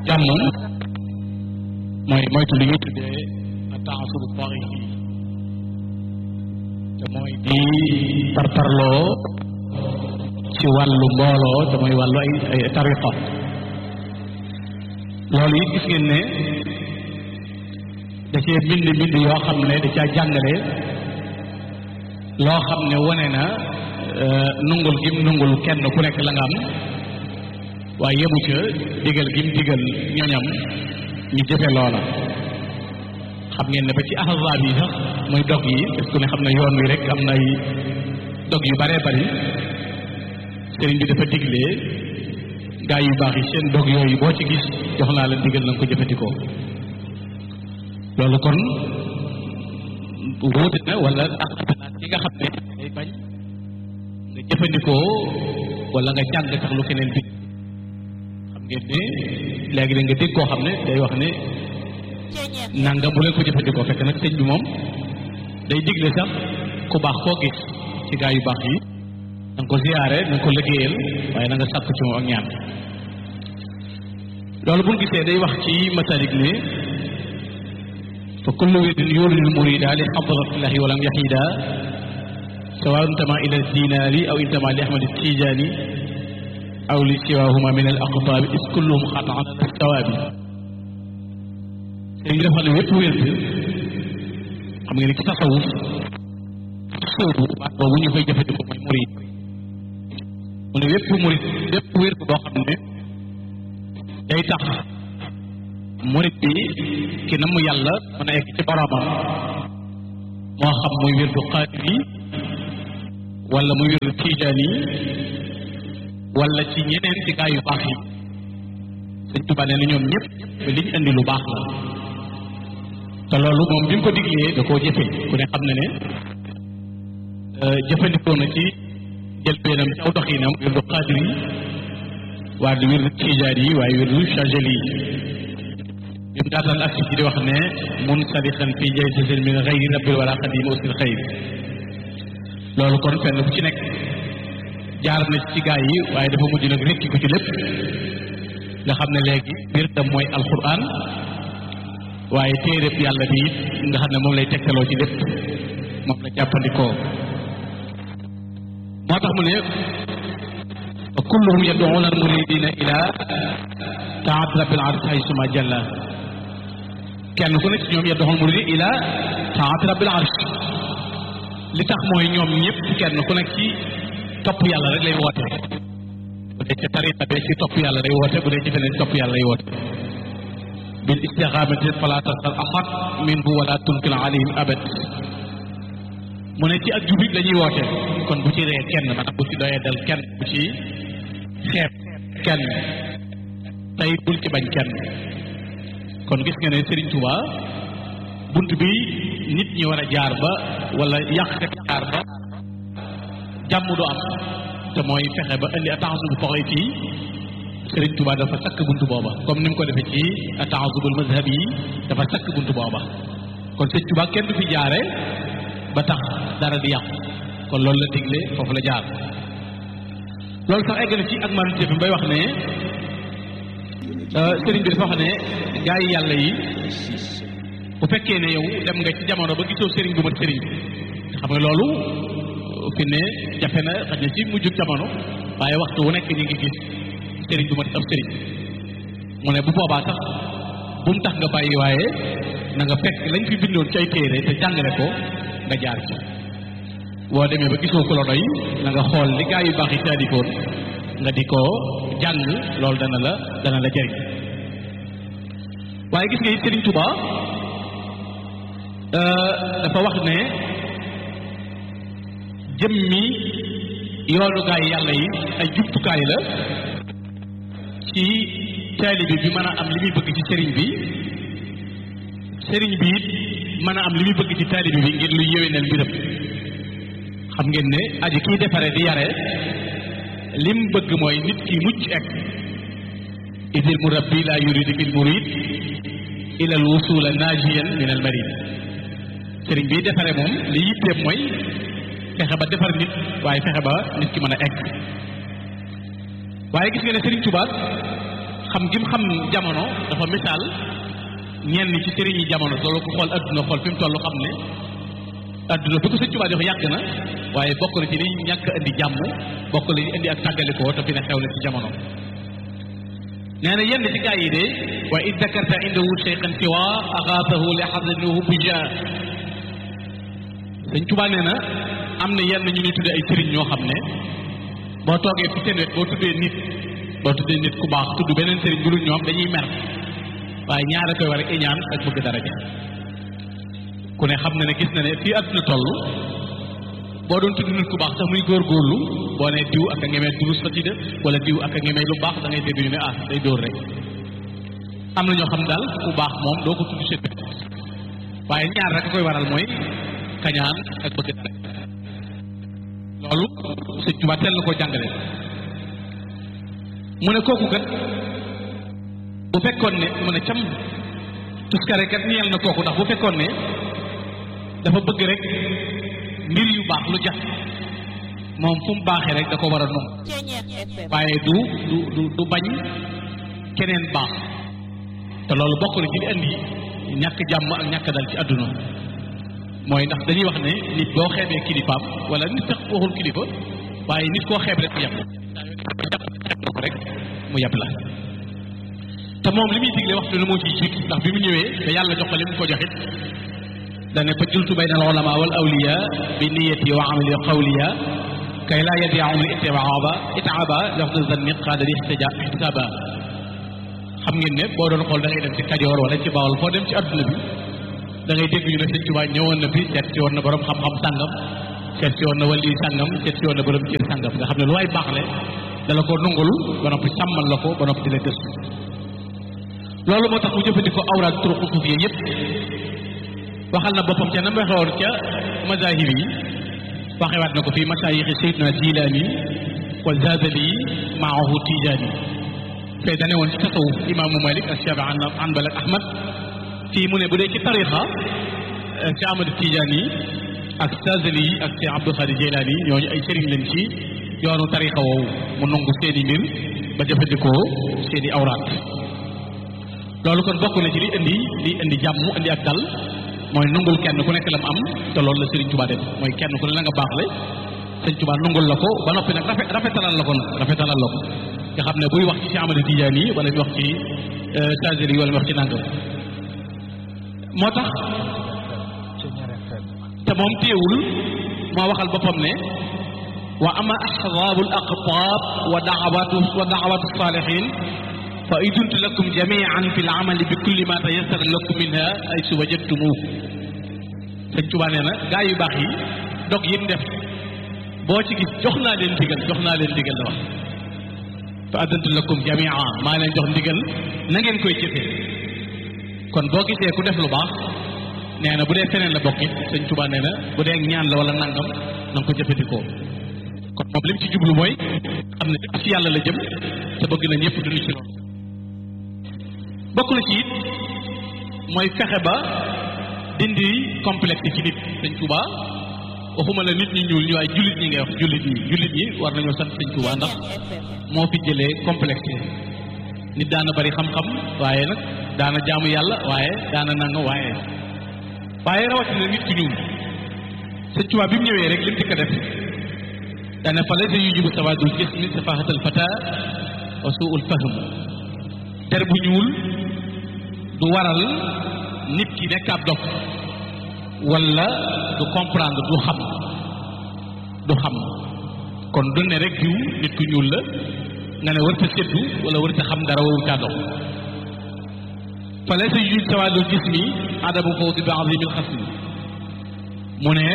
jàmm mooy moytu li ñuy tuddee ataasubu tariqi te mooy di parparloo ci wàllu mbooloo te mooy wàllu ay ay tariqa loolu it gis ngeen ne da cee bind bind yoo xam ne da caa jàngale loo xam ne wane na nungul gim nungul kenn ku nekk la nga am waaye yemu ca digal gim digal ñoñam ñu jëfe loola xam ngeen ne ba ci ahzaab yi sax muy dog yi parce que ne xam ne yoon wi rek am na ay dog yu baree bari sëriñ bi dafa diglee gaa yu baax yi seen dog yooyu boo ci gis jox naa la digal na nga ko jëfandikoo loolu kon wuute na wala ak yi nga xam ne day bañ nga jëfandikoo wala nga jàng tax lu keneen bi xam ngeen ne léegi da nga dégg koo xam ne day wax ne nangam bu leen ko jëfandikoo fekk nag sëñ bi moom day digle sax ku baax koo gis ci gaa yu baax yi na nga ko ziyaare na nga ko liggéeyal waaye na nga sàkk ci moom ak ñaan loolu bu ñu gisee day wax ci masalik ne fa kullu wirdin yuridul murida li hadratillahi walam yahida sawa intama ila dinaari aw intama li ahmad tijaani aw li siwahuma min al aqtaabi is kulluhum xataan ala sawaabi sëriñ bi dafa ne wépp wérd xam nga ni ci tasawuf soobu baat boobu ñu koy jëfandikoo mooy murid mu ne wépp murid wépp wérd boo xam ne day tax murid bi ki na mu yàlla mën a egg ci boromam moo xam muy wérdu xaadir yi wala muy wérdu tijaan yi wala ci ñeneen ci gaa yu baax yi sëñ Tuubaa nee na ñoom ñëpp li ñu indi lu baax la te loolu moom bi mu ko diglee da koo jëfe ku ne xam na ne jëfandikoo na ci jël beenam ci aw doxinam wérdu xaadir yi waaye di wérdu tijaan yi waaye wérdu chagel yi bi mu daataan ak ci di wax ne mun sadixan fi jaysasin min xayri rabbil wala xadim usil xayr loolu kon fenn bu ci nekk jaar na ci gaa yi waaye dafa mujj nag rekki ko ci lépp nga xam ne léegi biir tam mooy alquran waaye téeréb yàlla bi it nga xam ne moom lay tegtaloo ci lépp moom la jàppandikoo moo tax mu ne wa kulluhum yad'una al muridina ila taat rabbil arsh haysuma jalla kenn ku ne ci ñoom yad'una al muridina ila taat rabbil arsh li tax mooy ñoom ñëpp kenn ku nekk ci topp yàlla rek lay woote bu dee ci tariqa bi ci topp yàlla lay woote bu dee ci feneen topp yàlla lay woote bil istixaamati fala tasal ahad minhu wala tunkil alayhim abad mu ne ci ak jubit la ñuy woote kon bu ci ree kenn maanaam bu ci doyee dal kenn bu ci xeeb kenn tey bul ci bañ kenn kon gis nga ne Serigne Touba bunt bi nit ñi war a jaar ba wala yàqkat jaar ba jàmm du am te mooy fexe ba indi ataasubul poxoy fii Serigne Touba dafa sakk bunt booba comme ni mu ko defee ci ataasubul mazhab yi dafa sakk bunt booba kon Serigne Touba kenn du fi jaare ba tax dara di yàqu kon loolu la digle foofu la jaar loolu sax egg na ci ak man bi bay wax ne sëriñ bi dafa wax ne gaa yi yàlla yi bu fekkee ne yow dem nga ci jamono ba gisoo sëriñ bu mat sëriñ bi xam nga loolu fi ne jafe na xaj na ci mujjug jamono waaye waxtu wu nekk ñu ngi gis sëriñ bu mat ab sëriñ mu ne bu boobaa sax bu mu tax nga bàyyi waaye na nga fekk lañ fi bindoon ci ay téere te jàngale ko nga jaar ci boo demee ba gisoo ko la doy na nga xool li gaa yu baax yi taalifoon nga di ko jàng loolu dana la dana la jëriñ waaye gis nga it Sëriñ Tuba dafa wax ne jëmmi yoonu gaa yi yàlla yi ay jumtukaay la ci taalibe bi mën a am li muy bëgg ci sëriñ bi sëriñ bi it mën a am li muy bëgg ci taalibe bi ngir lu yéwénal mbiram xam ngeen ne aji kiy defare di yare lim bëgg mooy nit ki mucc ek idil murabbi la yuridu bil murid ila al wusula najiyan min al marid sëriñ bi defare moom li yitteem mooy fexe ba defar nit waaye fexe ba nit ki mën a egg waaye gis nga ne sëriñ Tuubaa xam gi mu xam jamono dafa misaal ñenn ci sëriñ yi jamono loolu ko xool adduna xool fi mu toll xam ne adduna bi ko sëñ Tuubaa di wax yàgg na waaye bokk na ci li ñàkk indi jàmm bokk na ci indi ak tàggalikoo te fi ne xew na ci jamono nee na yenn ci gaa yi de wa id dakarta indahu cheikhan siwa axaasahu li xadanihu bija sëñ Tuubaa nee na am na yenn ñu ñuy tuddee ay sëriñ ñoo xam ne boo toogee fi seen wet boo tuddee nit boo tuddee nit ku baax tudd beneen sëriñ bu dul ñoom dañuy mer waaye ñaara koy war a iñaan ak bëgg daraja ku ne xam na ne gis na ne fii àdduna toll boo doon tudd nit ku baax sax muy góorgóorlu boo ne diw ak a ngemee durus xasida wala diw ak a ngemee lu baax da ngay dégg ñu ne ah day dóor rek am na ñoo xam daal ku baax moom doo ko tudd seen wet waaye ñaar rek a koy waral mooy kañaan ak bëgg daraja loolu sëñ Tuubaa teel na koo jàngale mu ne kooku kat bu fekkoon ne mu ne cam tuskare kat ñeel na kooku ndax bu fekkoon ne dafa bëgg rek mbir yu baax lu jax moom fu mu baaxee rek da ko war a nangu waaye du du du du bañ keneen baax te loolu bokk na ci li indi ñàkk jàmm ak ñàkk dal ci àdduna mooy ndax dañuy wax ne nit boo xeebee kilifaam wala nit sax waxul kilifa waaye nit koo xeeb rek mu yab xeeb na ko rek mu yab la te moom li muy digle waxtu lu moo ciy jiitu ndax bi mu ñëwee te yàlla jox ko li mu ko joxit dane fa jultu bayna al ulama wal awliya bi niyati wa amali qawliya kay laa yadiyaum li itibaaba itaaba lafdu zanni qaada li ixtisaaba xam ngeen ne boo doon xool da ngay dem ci kajoor wala ci bawol foo dem ci adduna bi da ngay dégg ñu ne sëñ Tuubaa ñëwoon na fi seet si woon na borom xam-xam sàngam seet si woon na wali sàngam seet si woon na borom cër sàngam nga xam ne lu waay baax le dala ko nungul ba noppi sàmmal la ko ba noppi di la gëstu loolu moo tax mu jëfandikoo awraad turuqu suufiya yépp waxal na boppam ca na mu waxewoon ca mazahib yi waxewaat na ko fii masaayixi Seydina Jilaani wa Zazali maahu Tijaani fee dane woon ci tasawuf imaamu Malik ak Shafi Hanbal ak Ahmad fii mu ne bu dee ci tarixa ci Ahmad Tijaani ak Zazali ak ci Abdul Xaadir Jilaani ñooñu ay sëriñ lañ ci yoonu tarixa woowu mu nangu seeni mbir ba jëfandikoo seeni awraat loolu kon bokk na ci li indi li indi jàmm indi ak dal mooy nungul kenn ku nekk la mu am te loolu la Serigne Touba def mooy kenn ku ne la nga baax le Serigne Touba nungul la ko ba noppi nag rafet rafetalal la ko nag rafetalal la ko nga xam ne buy wax ci Cheikh Ahmadou Tidiane yi wala ñu wax ci Chazeli yi wala ñu wax ci nangam moo tax te moom téewul moo waxal boppam ne wa ama ahzaabu al aqtaab wa daawatu wa daawatu saalihin fa iduntu lakum jamian fi l amali bi kulli ma tayassara lakum minha ay su wajadtumuhu sëñ Tuubaa nee na gaa yu baax yi dog yi mu def boo ci gis jox naa leen ndigal jox naa leen ndigal la wax fa adantu lakum jamia maa leen jox ndigal na ngeen koy jëfee kon boo gisee ku def lu baax nee na bu dee feneen la bokkit sëñ Tuubaa nee na bu dee ñaan la wala nangam na nga ko jëfandikoo kon moom li mu ci jublu mooy xam ne ci yàlla la jëm te bëgg na ñëpp dund ci loolu bokk na ci it mooy fexe ba dindi complexe ci nit sëñ Touba waxuma la nit ñi ñuul ñu ay jullit ñi ngay wax jullit ñi jullit ñi war nañoo sant sëñ Touba ndax moo fi jëlee complexe nit daana bari xam-xam waaye nag daana jaamu yàlla waaye daana nanga waaye waaye rawatina nit ku ñuul sëñ Touba bi mu ñëwee rek lim ci ko def daane fa laysa yujibu sawadul jismi safahatal fata wa suul fahm der bu ñuul du waral nit ki nekk ab dof wala du comprendre du xam du xam kon du ne rek diw nit ku ñuul la nga ne war ta seddu wala war ta xam dara waru caa dox fa laysa yuj sawadul jismi adabu fawdi bi azimil xasmi mu ne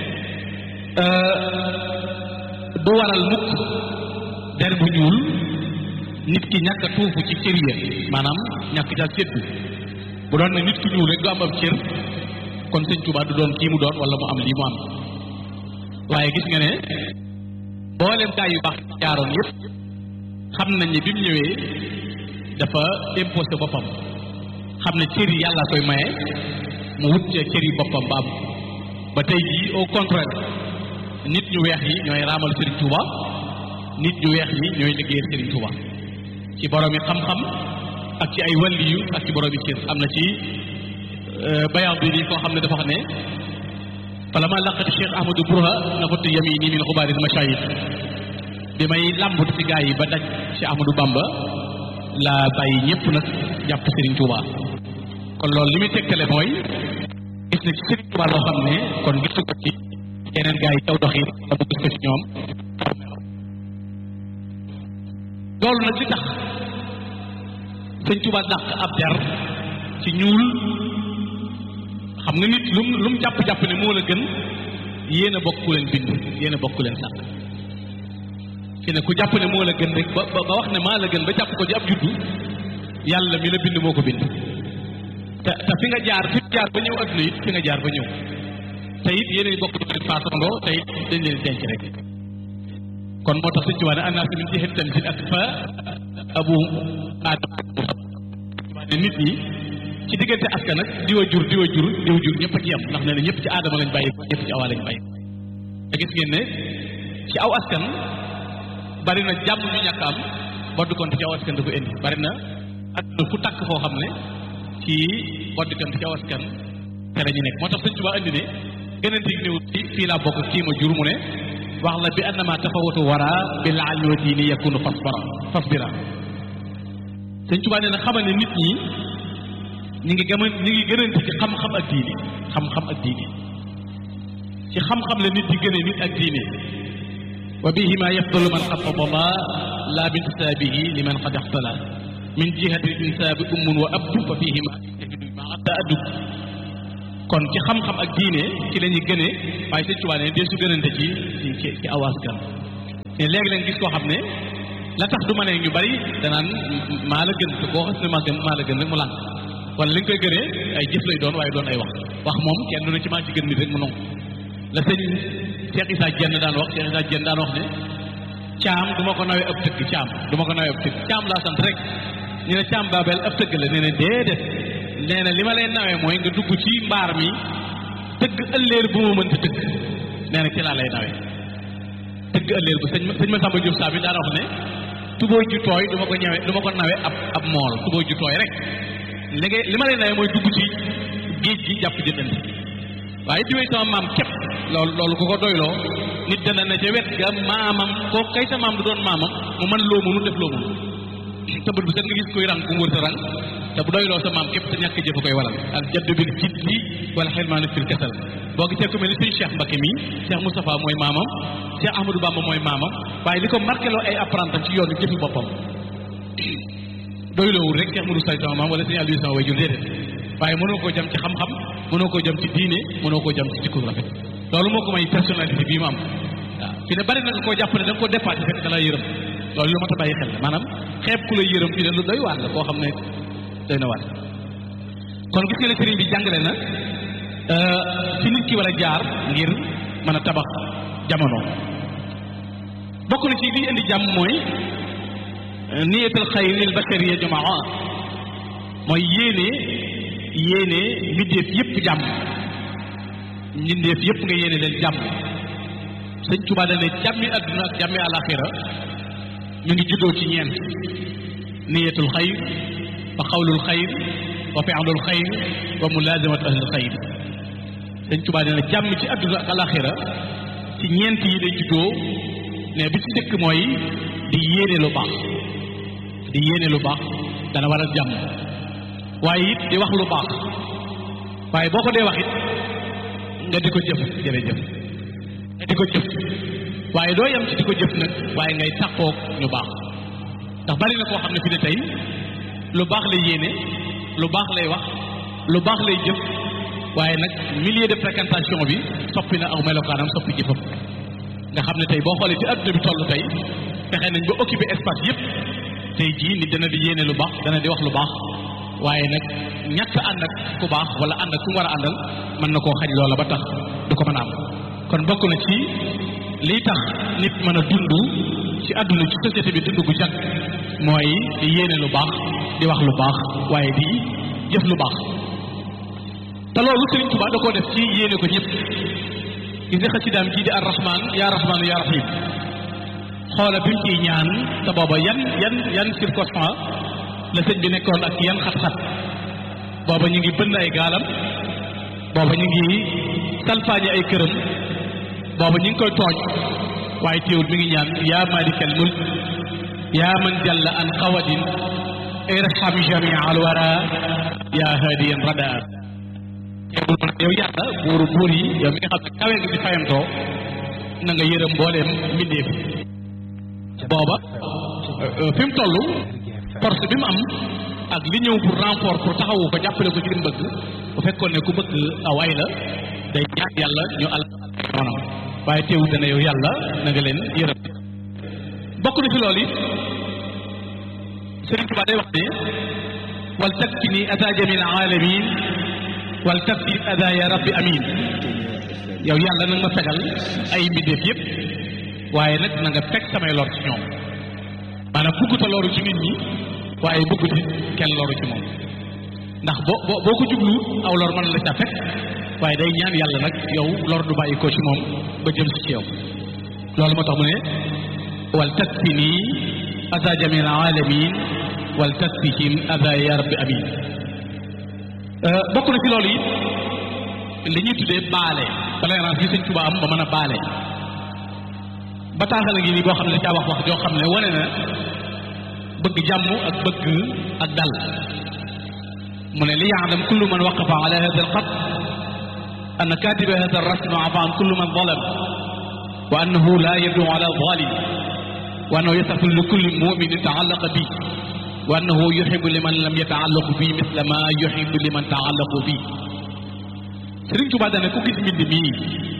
du waral mukk der bu ñuul nit ki ñàkk a tuufu ci cër ya maanaam ñàkk ca séddu bu doon ne nit ku ñuul rek du am ab cër kon sëñ Tuubaa du doon kii mu doon wala mu am lii mu am waaye gis nga ne mboolem gaa yu baax jaaroon yépp xam nañ ne bi mu ñëwee dafa imposé boppam xam ne cër yi yàlla koy maye mu wut ca cër yi boppam baab ba tey jii au contraire nit ñu weex yi ñooy raamal Serigne Touba nit ñu weex yi ñooy liggéeyal Serigne Touba ci borom yi xam-xam ak ci ay waliyu ak ci borom yi cër am na ci bayax bi nii koo xam ne dafa wax ne falama laqati cheikh ahmadou bourha naxutu yamini min xubaaril mashayikh bi may làmbut ci gaa yi ba daj ci ahmadou bamba laa bàyyi ñëpp nag jàpp Serigne Touba kon loolu li muy tegtale mooy gis na ci Serigne Touba loo xam ne kon gisu ko ci yeneen gaa yi taw doxin la mu gis ko ci ñoom loolu nag li tax sëñ Touba dàq ab der ci ñuul xam nga nit lu mu lu mu jàpp-jàpp ne moo la gën yéen a bokk ku leen bind yéen a bokk ku leen sàkk fi ne ku jàpp ne moo la gën rek ba ba wax ne maa la gën ba jàpp ko ci ab juddu yàlla mi la bind moo ko bind te te fi nga jaar fi jaar ba ñëw adduna it fi nga jaar ba ñëw te it yéen a bokk du leen faasandoo te it dañ leen denc rek kon moo tax sëñ Tuubaa ne annaas min jihati tamsil ak fa abu aadam ne nit ñi ci diggante askan nag diwa jur diwa jur diwa jur ñëpp a ci yam ndax nee na ñëpp ci aadama lañ bàyyi ñëpp ci awaa lañ bàyyi te gis ngeen ne ci aw askan bari na jàmm ñu ñàkk am boddkonte ci aw askan da ko indi bari na adduna fu takk foo xam ne ci boddkonte ci aw askan te la ñu nekk moo tax sëñ Tuubaa indi ne gënante gi néew ci fii laa bokk kii ma jur mu ne wax la bi annama tafawatu wara bi laal wa diini yakunu fasbara fasbira sëñ Tuubaa nee na xamal ne nit ñi ñi ngi gëma ñi ngi gënante ci xam-xam ak diini xam-xam ak diini ci xam-xam la nit di gëne nit ak diini wa bihima yafdalu man xafadala la bintisaabihi liman qad ixtala min jihati insaabi ummun wa ab fa fihima yajidu ma adda addub kon ci xam-xam ak diine ci la ñuy gënee waaye sëñ Tuubaa ne dee su gënante ci ci ci awaaskan te léegi lañ gis koo xam ne la tax du ma ne ñu bari danaan maa la gën te koo xas ne maa gën maa la gën rek mu lànk wala li nga koy gënee ay jëf lay doon waaye doon ay wax wax moom kenn du ne ci maa ci gën nit rek mu nongu la sëñ Cheikh Issa Dieng daan wax Cheikh Issa Dieng daan wax ne caam du ma ko nawee ab tëgg caam du ma ko nawee ab tëgg caam laa sant rek ñu ne caam baabel ab tëgg la nee na déedéet nee na li ma leen nawee mooy nga dugg ci mbaar mi tëgg ëlleer bu ma mënta tëgg nee na ci laa lay nawee tëgg ëlleer bu sëñ sëñ ma Samba Diop saa bi daan wax ne tubóoy ju tooy du ma ko ñawee du ma ko nawee ab ab mool tubóoy ju tooy rek léegi li ma leen nawee mooy dugg ci géej gi jàpp jëndante waaye diwee sama maam képp loolu loolu ku ko doyloo nit dana na ca wet ga maamam koo kay sa maam du doon maamam mu mën loo mënu def loo mënu te bët bu set nga gis koy rang ku mu wër sa rang te bu doyloo sa maam képp te ñàkk jëf koy waral al jaddu bil jiddi wala xirmaanu fil kasal boo gisee ku mel ni suñu Cheikh Mbacké mi Cheikh Moustapha mooy maamam Cheikh Ahmadou Bamba mooy maamam waaye li ko marqué loo ay apprentam ci yoonu jëfi boppam doyloowul rek Cheikh Modou Say sama maam wala suñu Aliou sama way jur déedéet waaye mënoo koo jëm ci xam-xam mënoo koo jëm ci diine mënoo koo jëm ci jikko rafet loolu moo ko may personnalité bii mu am waaw fi ne bari na nga koo jàpp ne da nga koo dépassé fekk da la yërëm loolu lu mat a bàyyi xel la maanaam xeeb ku la yërëm fi ne lu doy waar la koo xam ne doy na waar kon gis nga ne sëriñ bi jàngale na fi nit ki war a jaar ngir mën a tabax jamono bokk na ci liy indi jàmm mooy niyatul xayr lil bashariya jamaa mooy yéene yéene mbindeef yépp jàmm mbindeef yépp nga yéene leen jàmm sëñ Tuubaa dane jàmmi àdduna ak jàmmi àlaxira ñu ngi juddoo ci ñeent niyatul xayr wa xawlul xayr wa fi'lul xayr wa mulaazamat ahlil xayr sëñ Tuubaa dane jàmm ci àdduna ak àlaxira ci ñeent yi day juddoo ne bi ci dëkk mooy di yéene lu baax di yéene lu baax dana waral jàmm waaye it di wax lu baax waaye boo ko dee wax it nga di ko jëf jërëjëf nga di ko jëf waaye doo yem ci di ko jëf nag waaye ngay tàqoog ñu baax ndax bari na koo xam ne fi ne tey lu baax lay yéene lu baax lay wax lu baax lay jëf waaye nag milieu de fréquentation bi soppi na aw melokaanam soppi jëfam nga xam ne tey boo xoolee ci adduna bi toll tey fexe nañ ba occuper espace yépp tey jii nit dana di yéene lu baax dana di wax lu baax waaye nag ñàkk ànd ak ku baax wala ànd ak ku mu war a àndal mën na koo xañ loola ba tax du ko mën a am kon bokk na ci liy tax nit mën a dund ci àdduna ci société bi dund gu jag mooy di yéene lu baax di wax lu baax waaye di jëf lu baax te loolu Sëriñ Tuubaa da koo def ci yéene ko ñëpp gis nga xasidaam jii di ar rahman yaa rahmaanu yaa rahim xoola bi mu ciy ñaan te booba yan yan yan circonstance la sëñ bi nekkoon ak yan xat-xat booba ñu ngi bënn ay gaalam booba ñu ngi salfaañi ay këram booba ñu ngi koy tooñ waaye teewul mi ngi ñaan yaa malikal mulk yaa man jalla an qawadin irham jamia al wara yaa hadiyan rada teewul man yow yàlla buuru buur yi yow mi nga xam ne kawe nga di fayantoo na nga yërëm mbooleem mbindeef booba fi mu toll force bi mu am ak li ñëw pour renfort pour taxawu ko jàppale ko ci li mu bëgg bu fekkoon ne ku bëgg aw ay la day ñaan yàlla ñu al noonam waaye teewul dana yow yàlla na nga leen yërëm bokk na ci loolu it Sëriñ Tuubaa day wax ne wal takfini ada jamil alamin wal takfi ada ya rabbi amin yow yàlla nag ma fegal ay mbindeef yépp waaye nag na nga fekk samay lor ci ñoom maanaam bugguta loru ci nit ñi waaye bëggut it kenn loru ci moom ndax boo boo boo ko jublu aw lor mën la ca fekk waaye day ñaan yàlla nag yow lor du bàyyi ko ci moom ba jëm si ci yow loolu moo tax mu ne wal takfini ada jamil alamin wal takfihim ada ya rabbi amin bokk na ci loolu it li ñuy tuddee baale tolérance yi sëñ Tuubaa am ba mën a baale bataaxal ngi nii boo xam ne da caa wax wax joo xam ne wane na bëgg jàmm ak bëgg ak dal mu ne li yaalam kullu man waqafa ala hada alxat anna katiba hada alrasm afa an kullu man zalam wa annahu la yadu ala zalim wa annahu yasaful li kulli muminin taallaqa bi wa annahu yuxibu liman lam yataallaqu bi misla ma yuxibu liman taallaqu bi Sëriñ Tuubaa dane ku gis mbind mii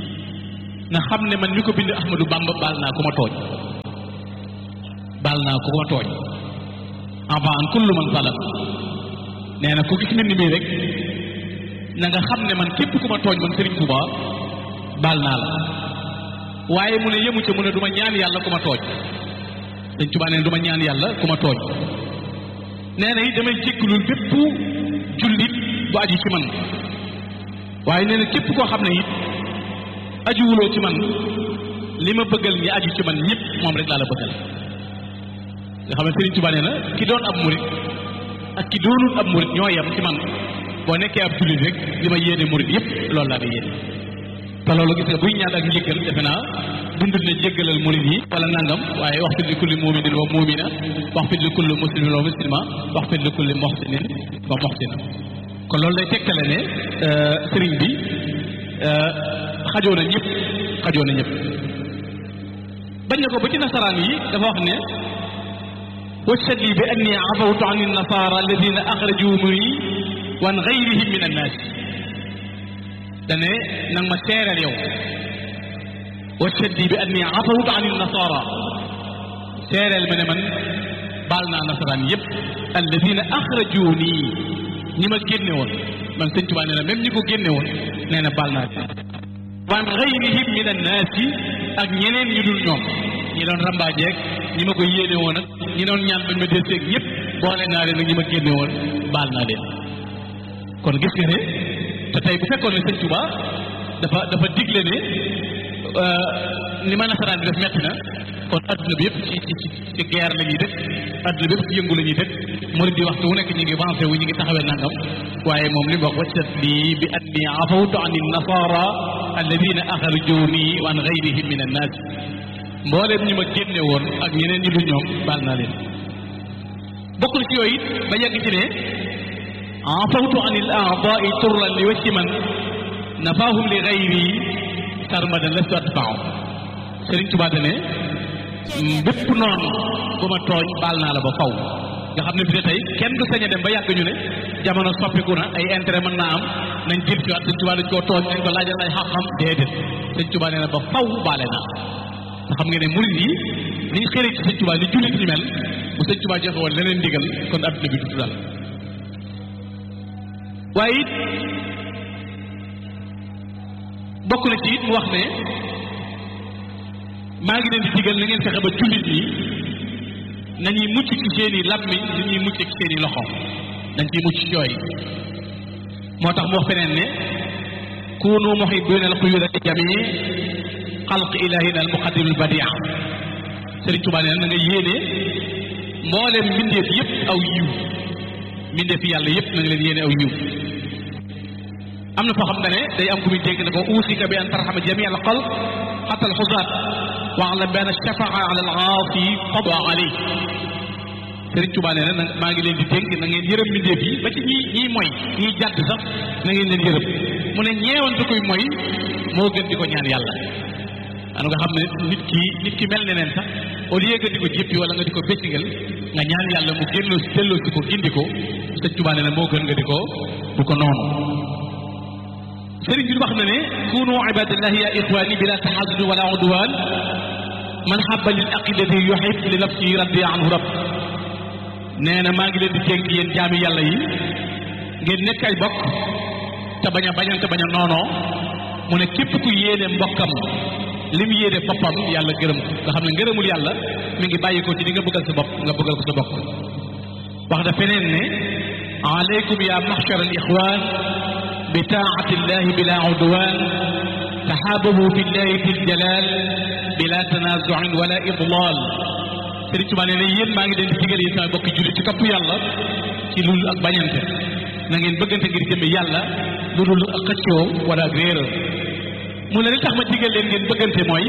na xam ne man mi ko bind Ahmadou Bamba baal naa ku ma tooñ baal naa ku ma tooñ avant an kullu man zalam nee na ku gis mbind mii rek na nga xam ne man képp ku ma tooñ man Sëriñ Tuubaa baal naa la waaye mu ne yemu ca mu ne du ma ñaan yàlla ku ma tooñ Sëriñ Tuubaa nee na du ma ñaan yàlla ku ma tooñ nee na it damay jéggalul bépp jullit bu aju ci man waaye nee na képp koo xam ne it ajuwuloo ci man li ma bëggal ñi aju ci man ñëpp moom rek laa la bëggal nga xam ne Sëriñ Tuubaa nee na ki doon ab murit ak ki doonul ab murit ñoo yem ci man boo nekkee ab jullit rek li ma yéene murit yëpp loolu laa la yéene te loolu gis nga buy ñaan ak njëggal defe naa dundul ne jéggalal murit yi wala nangam waaye wax fit li kulli muminin wa mumina wax fit li kulli muslimin wa muslima wax fit li kulli moxsinin wa moxsina kon loolu day tegtale ne sëriñ bi xajoo na ñëpp xajoo na ñëpp bañ na ko ba ci nasaraan yi dafa wax ne washhad li bi anni afawtu an nasara alladina axrajumuni wan gayrihim min annaas dane nag ma seereel yow washhad li bi anni afawtu an nasara seereel ma ne man baal naa nasaraan yëpp alladina axrajuni ñi ma génne woon man sëñ Tuubaa nee na même ñi ko génne woon nee na baal naa wan gayrihim min annaasi ak ñeneen ñu dul ñoom ñi doon rambaajeeg ñi ma ko yéene woon ak ñi doon ñaan bañ ma deseeg ñëpp boole naa leen ak ñi ma génne woon baal naa leen kon gis nga ne te tey bu fekkoon ne sëñ Tuubaa dafa dafa digle ne ni ma nasaraan bi def metti na kon adduna bi yëpp ci ci ci guerre la ñuy def adduna bi yëpp ci yëngu la ñuy def murid di waxtu wu nekk ñi ngi avancé wu ñi ngi taxawee nangam waaye moom li mu wax waccat lii bi anni afawtu an nasara alladina axrajuni wa an gayrihim min annaas mbooleem ñi ma génne woon ak ñeneen ñi du ñoom baal naa leen bokk na ci yooyu it ba yegg ci ne afawtu an il aadai turran li wacci man nafaahum li gayri sarmadan lastu atfaaw Sëriñ Tuubaa ne bépp noonu bu ma tooñ baal naa la ba faw nga xam ne bi ne tey kenn du sañ a dem ba yàgg ñu ne jamono soppiku na ay intérêt mën naa am nañ jël ci waat sëñ Tuubaa dañ koo tooñ nañ ko laajal ay xam-xam déedéet sëñ Tuubaa nee na ba faw baale naa nga xam nga ne murid yi niñ xëree ci sëñ Tuubaa ni jullit ñu mel bu sëñ Tuubaa joxe woon leneen ndigal kon adduna bi du dal waaye it bokk na ci it mu wax ne maa ngi leen di digal na ngeen fexe ba jullit ñi nañuy mucc ci seen i làmmiñ ni ñuy mucc ci seen i loxo dañ ciy mucc ci yooyu moo tax mu wax feneen ne kunu muhibbina al xuyuda li jamii xalq ilahina al muqaddim al badia Sëriñ Tuubaa nee na nga yéene mboolem mbindeef yépp aw yiw mbindeef yàlla yépp na nga leen yéene aw yiw am na foo xam ne day am ku muy dégg ne ko uusika bi an tarxama jami al xalq xata al xusaat waalam bi an shafaa ala al aasi qada alay Sëriñ Tuubaa nee na maa ngi leen di dénk na ngeen yërëm mbindeef yi ba ci ñi ñiy moy ñiy jàdd sax na ngeen leen yërëm mu ne ñeewante koy moy moo gën di ko ñaan yàlla anu nga xam ne nit ki nit ki mel ne neen sax au lieu que di ko jéppi wala nga di ko béccingal nga ñaan yàlla mu génnoo si delloo si ko gindi ko Sëriñ Tuubaa nee na moo gën nga di ko du ko noonu sëriñ bi wax na ne kunu ibadillahi ya ixwani bila taxasudi wala udwan man xabba lil aqidati yuhib li nafsihi radiya anhu rab nee na maa ngi leen di dénk yéen jaami yàlla yi ngeen nekk ay bokk te bañ a bañante bañ a noonoo mu ne képp ku yéene mbokkam li mu yéene boppam yàlla gërëm ko nga xam ne ngërëmul yàlla mi ngi bàyyi ko ci li nga bëggal sa bopp nga bëggal ko sa bopp wax da feneen ne aleykum ya maxchar al ixwan bi taati illahi bila udwan taxaababu fi llahi fi ljalal bila tanazuin wala idlal Sëriñ Tuubaa nee na yéen maa ngi leen di digal yéen sama bokki jullit ci topp yàlla ci lul ak bañante na ngeen bëggante ngir jëmme yàlla lu dul ak xëccoo wala ak réeral mu ne li tax ma digal leen ngeen bëggante mooy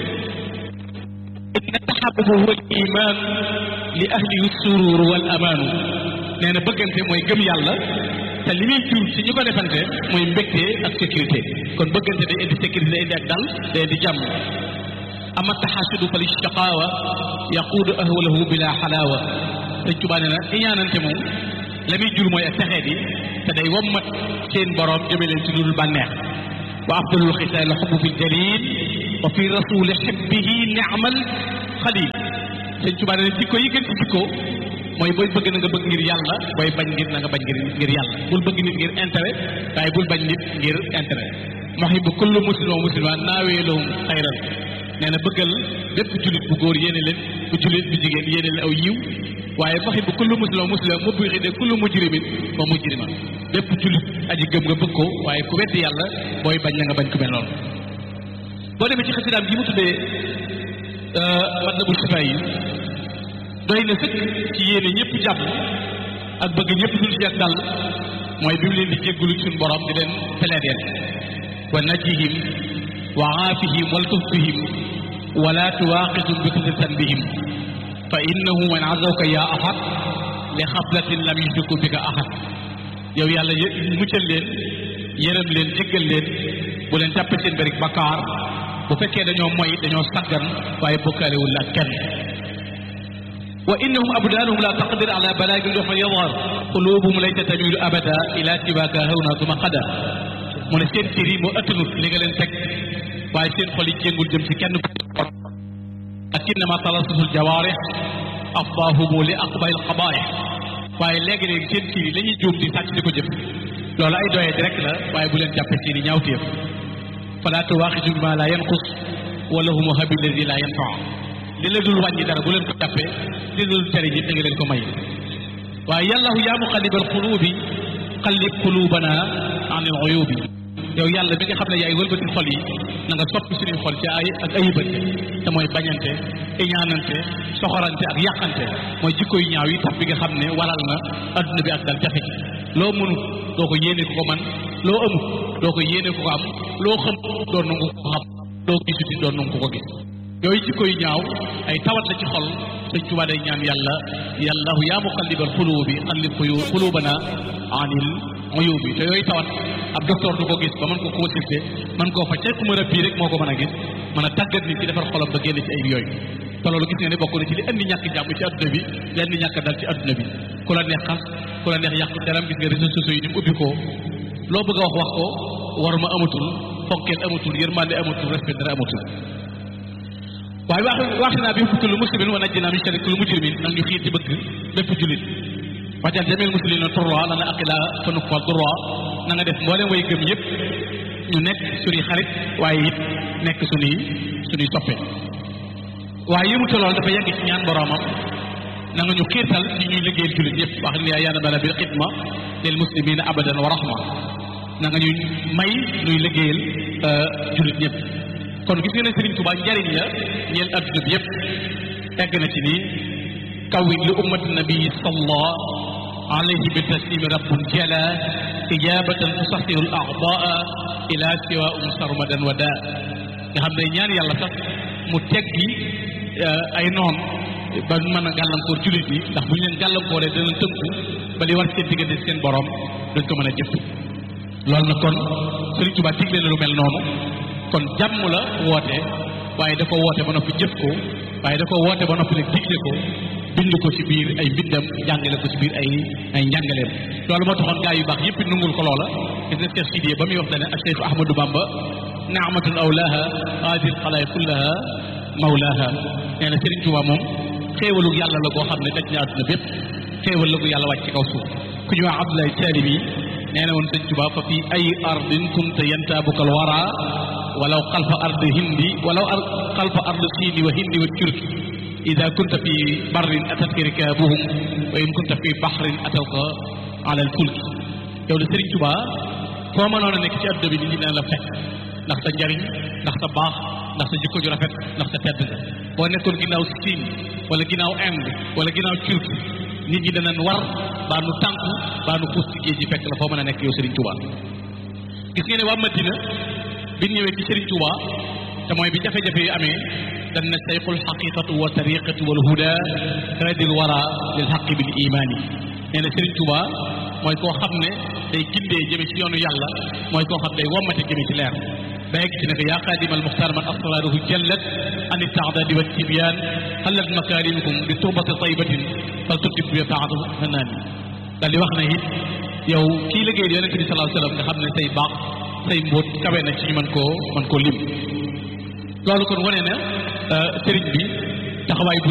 inna taxabubu huwa al iman li ahlihi surur wal amaanu nee na bëggante mooy gëm yàlla te li muy jur ci ñi ko defante mooy mbégte ak sécurité kon bëggante day indi sécurité day indi ak dal day indi jàmm ama taxasudu fa li shaqaawa yaquudu ahwalahu bila xalaawa Sëriñ Tuubaa nee na iñaanante moom la muy jur mooy ak texee di te day wommat seen boroom jëme leen ci ludul bànneex wa afdalul xisaal xubbu fi jalil wa fi rasuli xibbihi niamal xalil Sëriñ Tuubaa nee na jikko yi gën ci jikko mooy booy bëgg na nga bëgg ngir yàlla booy bañ ngir na nga bañ ngir ngir yàlla bul bëgg nit ngir intérêt waaye bul bañ nit ngir intérêt muhibbu kullu muslim wa muslima naawee lahum xayran nee na bëggal bépp jullit bu góor yéene leen bu jullit bu jigéen yéene leen aw yiw waaye faxi bu kullu muslim muslim mu buy xide kullu mujrimin wa mujrima bépp jullit aji gëm nga bëgg ko waaye ku weddi yàlla booy bañ na nga bañ ku mel noonu boo demee ci xasidaam gi mu tuddee Matlabul Chifa yi doy na sëkk ci yéene ñëpp jàpp ak bëgg ñëpp dul ci ak dal mooy bi mu leen di jéggulu suñu borom di leen peleedeel wa najihim wa aafihim waltuf bihim wala tuwaaqisum bi kulli tanbihim fa innahu man azawka ya ahad li xaflatin lam yushriku bika ahad yow yàlla muccal leen yërëm leen jéggal leen bu leen jàppe seen bërik bakkaar bu fekkee dañoo moy dañoo saggan waaye bokkaalewul la kenn wa innahum abdaanuhum la taqdir ala balaagin fa yadhar qulubuhum laysa tamilu abada ila siwaka hawna duma qada mu ne seen cër yi moo ëttanut li nga leen teg waaye seen xol yi jéngul jëm ci kenn lakinnama talassusul jawaarih afdahumu li aqbail qabaih waaye léegi-léegi seen cër yi la ñuy juum di sàcc di ko jëf loolu ay doyee di rek la waaye bu leen jàppe seeni ñaawteef fala tuwaaxisu bima la yanqus wala humu habi ladi la yanfaa li la dul wàññi dara bu leen ko jàppee li la dul jëriñ it da nga leen ko may waaye yàllahu yaa muqallibal qulubi qallib qulubana anil uyubi yow yàlla bi nga xam ne yaay wëlbati xol yi na nga soppi suñuy xol ci ay ak ayibante te mooy bañante iñaanante soxorante ak yàqante mooy jikko yu ñaaw yi tax bi nga xam ne waral na adduna bi ak dal jafe ci loo mënut doo ko yéene ko ko man loo amut doo ko yéene ko ko am loo xam doon nangu ko xam loo gisuti doon nangu ko ko gis yooyu jikko yu ñaaw ay tawat la ci xol sëñ Tuubaa day ñaan yàlla yàllahu yaa muqallibal quluubi qallib quluubana anil uyubi te yooyu tawat ab docteur du ko gis ba mën ko consulter mën koo faj ku mën a bii rek moo ko mën a gis mën a tàggat nit ci defar xolam ba génn ci ay yooyu te loolu gis nga ne bokk na ci li indi ñàkk jàmm ci adduna bi li indi ñàkk dal ci adduna bi ku la neex xas ku la neex yàq deram gis nga réseaux sociaux yi ni mu ubbi ko loo bëgg a wax wax ko war ma amatul fonkeel amatul yërmande amatul respect dara amatul waaye wax wax naa bi kullu muslimin wa najjina min sharri kulli mujrimin nag ñu xiir ci bëgg bépp jullit wajal jamil muslimina turra lana aqila fa nuqfal durra na nga def mboolem way gëm yëpp ñu nekk suñuy xarit waaye it nekk suñuy suñuy soppe waaye yëmuta lool dafa yegg ci ñaan boroomam na nga ñu xiirtal ci ñuy liggéeyal jullit yëpp wax ni yaa yaana bala bil xidma lil muslimina abadan wa rahma na nga ñu may ñuy liggéeyal jullit ñëpp kon gis nga ne Sëriñ Tuubaa njariñ la ñeel adduna bi yëpp egg na ci ni kawin li ummati nabi salla alayhi bi taslimi rabbun jala ijabatan tusaxiru al a'daa ila siwa um sarmadan wa daa nga xam ne ñaan yàlla sax mu teggi ay noon ba mën a gàllankoor jullit yi ndax bu ñu leen gàllankooree dana tënku ba li war seen diggante seen borom dañ ko mën a jëf loolu nag kon Sëriñ Tuubaa digle na lu mel noonu kon jàmm la woote waaye dafa woote ba noppi jëf ko waaye dafa woote ba noppi nag digle ko bind ko ci biir ay mbindam jàngale ko ci biir ay ay njàngaleem loolu moo taxoon gaa yu baax yëpp nungul ko loola gis nga Cheikh Sidiye ba muy wax dane ak Cheikh Ahmadou Bamba naamatun awlaha haadi lxalaay kullaha mawlaha nee na Sëriñ Tuubaa moom xéewalu yàlla la koo xam ne daj na àdduna bépp xéewal la ko yàlla wàcc ci kaw suuf ku ñu wax Abdoulaye Taalib yi nee na woon sëñ Tuubaa fa fii ay ardin kunta yantaabuka al wara walaw xalfa ard hindi walaw xalfa ard siini wa hindi wa turki ida kunta fi barrin atatka rikaabuhum wa in kunta fi baxrin atawka ala al fulki yow de Sëriñ Tuubaa foo mënoon a nekk ci àdduna bi nit ñi dina la fekk ndax sa njariñ ndax sa baax ndax sa jikko ju rafet ndax sa tedd nga boo nekkoon ginnaaw Siin wala ginnaaw Inde wala ginnaaw Turki nit ñi danañ war baa nu tànku baa nu puus ci géej gi fekk la foo mën a nekk yow Serigne Touba gis ngeen ne waa Madina bi ñëwee ci Serigne Touba te mooy bi jafe-jafe yi amee dañ ne sayqul xaqiqatu wa tariqatu wal huda radil wara lil xaqi bil imaan yi nee na Serigne Touba mooy koo xam ne day gindee jëme ci yoonu yàlla mooy koo xam day wommate jëme ci leer ba yegg ci ne ko yaa xaadima al muxtaar man asraruhu jallat an ittaadadi wa tibyaan xallat makaarimukum bi turbati taybatin fal tuddib bi taatu fanaan yi daal di wax ne it yow kii liggéey yonent bi sallallahu alayhi wa sallam nga xam ne say baax say mbóot kawe na ci ñu mën koo mën koo lim loolu kon wane na sëriñ bi taxawaay